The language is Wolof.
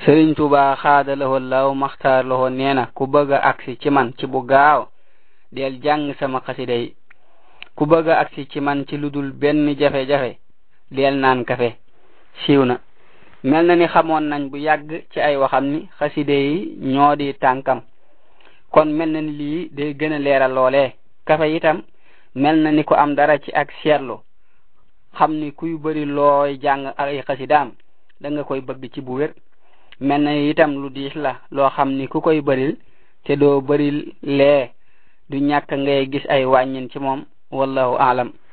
sëriñ tuba xaada lahoo law maxtaar lahoo nee na ku bëgg a agsi ci man ci bu gaaw del jàng sama xasida yi ku bëgg a agsi ci man ci ludul benn jafe-jafe del naan kafe siiw na mel na ni xamoon nañ bu yàgg ci ay waxam ni xaside yi ñoo di tànkam kon mel na ni lii day gën a leeral loolee kafe itam mel na ni ku am dara ci ak seetlu xam ni kuy bëri looy jàng ay xasidaam da nga koy bëgg ci bu wér mel na itam lu diis la loo xam ni ku koy bëril te doo bëril lee du ñàkk ngay gis ay wàññin ci moom wallahu aalam